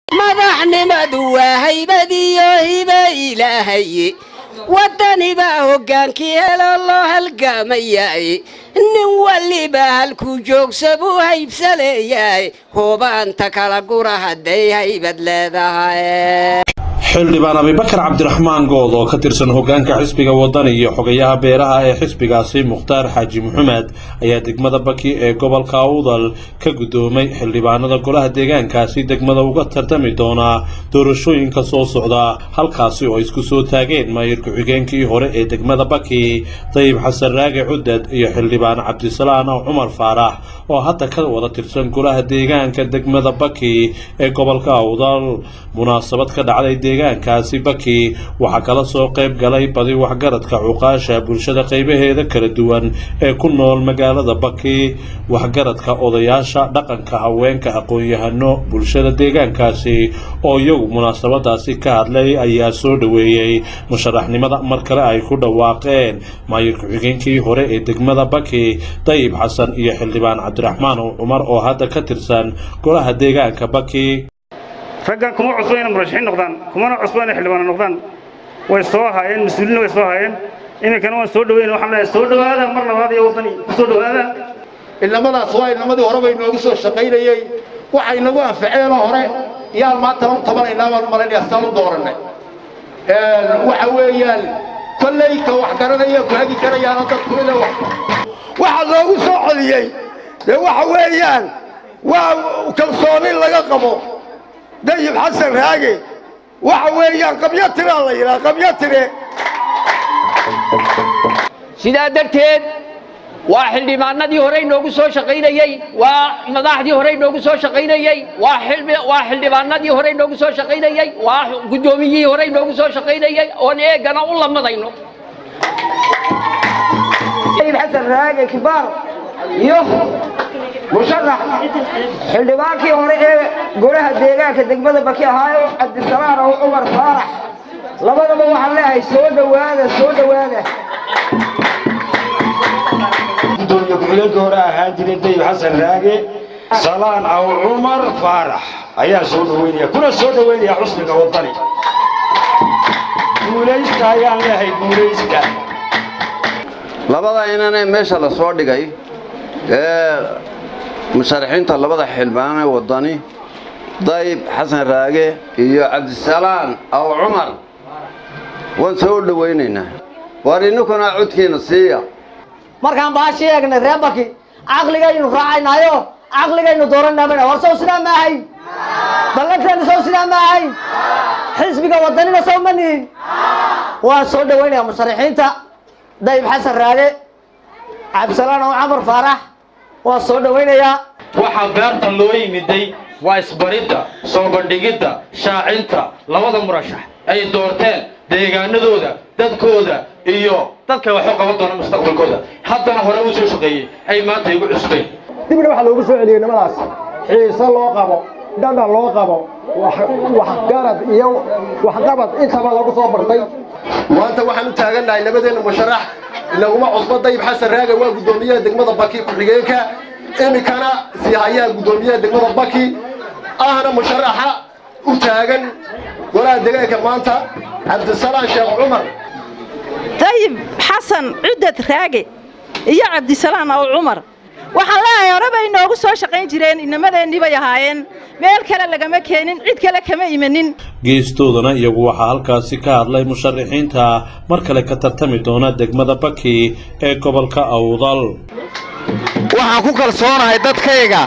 madaxnimadu waa haybadiyo hibe ilaahay waddanibaa hoggaankii helo loo halgaamayay nin waliba halkuu joogsa buu haybsa leeyahay hubaanta kala gura hadday haybad leedahay xildhibaan abibakar cabdiraxmaan good oo ka tirsan hoggaanka xisbiga wadani iyo xogayaha beeraha ee xisbigaasi mukhtaar xaaji maxamed ayaa degmada baki ee gobolka awdal ka guddoomay xildhibaanada golaha deegaankaasi degmada uga tartami doonaa doorashooyinka soo socda halkaasi oo isku soo taageen maayir ku-xigeenkii hore ee degmada baki dayib xasan raage cudad iyo xildhibaan cabdisalaan cumar faarax oo hadda ka wada tirsan golaha deegaanka degmada baki ee gobolka awdal munaasabad ka dhacday deegaankaasi baki waxaa kala soo qayb galay badi waxgaradka cuqaasha bulshada qaybaheeda kala duwan ee ku nool magaalada baki waxgaradka odayaasha dhaqanka haweenka aqoon-yahano bulshada deegaankaasi oo iyagu munaasabadaasi ka hadlay ayaa soo dhoweeyey musharaxnimada mar kale ay ku dhawaaqeen maayir ku-xigeenkii hore ee degmada baki dayib xasan iyo xildhibaan cabdiraxmaan cumar oo hadda ka tirsan golaha deegaanka baki raggan kuma cusbo inay murashaxiin noqdaan kumana cusbo inay xildhibaano noqdaan way soo haayeen mas-uuliinna way soo haayeen iminkana waan soo dhaweyna waxaan leeyahay soo dhawaada mar labaad iyo waddani ku soo dhawaada ilnimadaas waa ilnimadii hore bay noogu soo shaqaynayey waxay nagu anfaceenoo hore yaan maanta u tabanaynaa baan u malaynaya saan u doorannay waxa weeyaan kolley ka wax garanaya ku hagi karayaana dadku ina waxaa loogu soo celiyey dee waxa weeyaan waa kalsooni laga qabo dayib xasan raage waxa weeyaan qabyo tiraa la yidhaha qabyo tire sidaa darteed waa xildhibaanadii horey noogu soo shaqaynayey waa madaxdii horey noogu soo shaqaynayey waa waa xildhibaanadii horey noogu soo shaqaynayey waa guddoomiyihii horey noogu soo shaqaynayey oon eegana u lamadayno xasan raage kibaar iyo musharax xildhibaankii hore ee golaha deegaanka degmada baki ahaayo cabdisalaan oo cumar faarax labadaba waxaan leeyahay soo dhowaada soo dhowaada gudoomiye ku-xigeenka hore ahaan jiray dayib xasan raage salaan aw cumar faarax ayaa soo dhoweynaya kuna soo dhoweynaya xusniga wadani guulaysta ayaan leeyahay guulaysta labada inanee meesha la soo dhigay ee musharaxiinta labada xildhibaanee wadani dayib xasan raage iyo cabdisalaan aw cumar waan soo dhowaynaynaa war inninkuna codkiina siiya markaan baashii eegnay reer baki caqligaynu raacaynaayo caqligaynu dooranaa war sow sidaa ma ahayn ballanteenu sow sidaa ma ahayn xisbiga wadanina sow ma nihin waan soo dhowaynayaa musharaxiinta dayib xasan raage cabdisalaan aw camar faarax waan soo dhowaynayaa waxaa beertan loo yimiday waa isbaridda soo bandhigidda shaacinta labada murashax ay doorteen deegaanadooda dadkooda iyo dadka waxu qaban doona mustaqbalkooda haddana hore u soo shaqeeyey ay maanta igu cusbeen dibna waxaa loogu soo celiyey nimadaas xiise loo qabo dhadhan loo qabo waxgarad iyo waxqabad intaba lagu soo bartay maanta waxaan u taagannahay labadeenna musharax inaguma cusbo dayib xasan raage waa guddoomiyaha degmada baki ku-xigeenka iminkana sii hayaha guddoomiyaha degmada baki ahna musharaxa u taagan golaha deegaanka maanta cabdisalaan sheekh cumar dayib xasan cudad raage iyo cabdisalaan aw cumar waxaan leeyahay hore bay inoogu soo shaqayn jireen inamadeenii bay ahaayeen meel kale lagama keenin cid kale kama imanin geestoodana iyagu waxaa halkaasi ka hadlay musharaxiinta mar kale ka tartami doona degmada baki ee gobolka awdal waxaan ku kalsoonahay dadkayga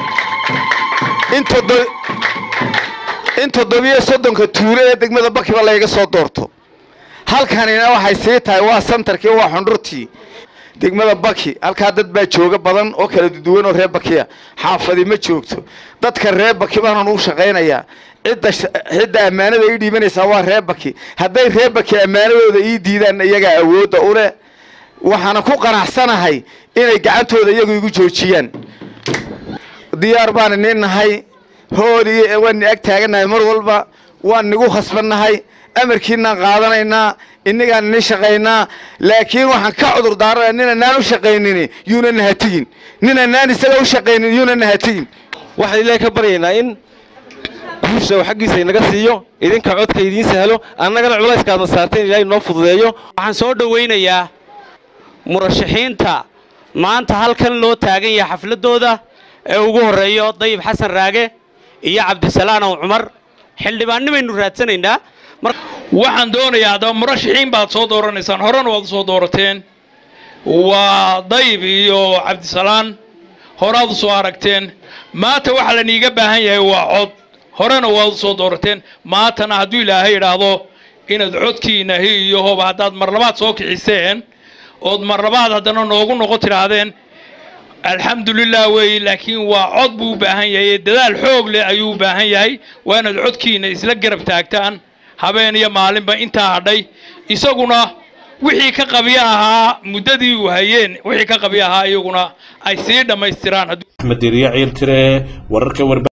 in toddobiyo soddonka tuulo ee degmada bakiba layga soo doorto halkanina waxay sii tahay waa santarkii waa xundhurtii degmada baki halkaa dad baa jooga badan oo kala duwan oo reer bakiya xaafadi ma joogto dadka reer baki baanan u shaqaynayaa cidda cidda ammaanada ii dhiibanaysaa waa reer baki hadday reer baki ammaanadooda ii diidaan iyagaa awoodda u leh waxaana ku qanacsanahay inay gacantooda iyagu igu joojiyaan diyaar baan inin nahay hooliy waan ag taagannahay mar walba waan nigu khasbannahay amarkiinaan qaadanaynaa innigaan ini shaqaynaa laakiin waxaan ka cudur daarana ninanaan u shaqaynin yuuna nahatigin ninanaan isaga u shaqaynin yuuna nahatigin waxaan ilaahay ka baryaynaa in guusha uu xaggiisa inaga siiyo idinka codka idiin sahlo annagana culayskaadna saarteen ilaahay noo fududeeyo waxaan soo dhowaynayaa murashaxiinta maanta halkan loo taagan yahay xafladooda ee ugu horreeyo dayib xasan raage iyo cabdisalaan ow cumar xildhibaannimaynu raadsanaynaa waxaan doonayaa haddaba murashaxiin baad soo dooranaysaan horena waad u soo doorateen waa dayib iyo cabdisalaan horaad u soo aragteen maanta waxaa laniiga baahan yahay waa cod horena waad u soo doorateen maantana hadduu ilaahay idhaahdo inaad codkiina hi iyo hoba haddaad mar labaad soo kiciseen ood mar labaad haddana noogu noqon tidhaahdeen alxamdulilah weeye laakiin waa cod buu u baahan yahay dadaal xoog leh ayuu u baahan yahay waa inaad codkiina isla garab taagtaan habeen iyo maalinba intaa hadhay isaguna wixii ka qabyo ahaa muddadii uu hayeen wixii ka qabyo ahaa iyaguna ay sii dhammaystiraan axmed diriya ciil tire wararka warba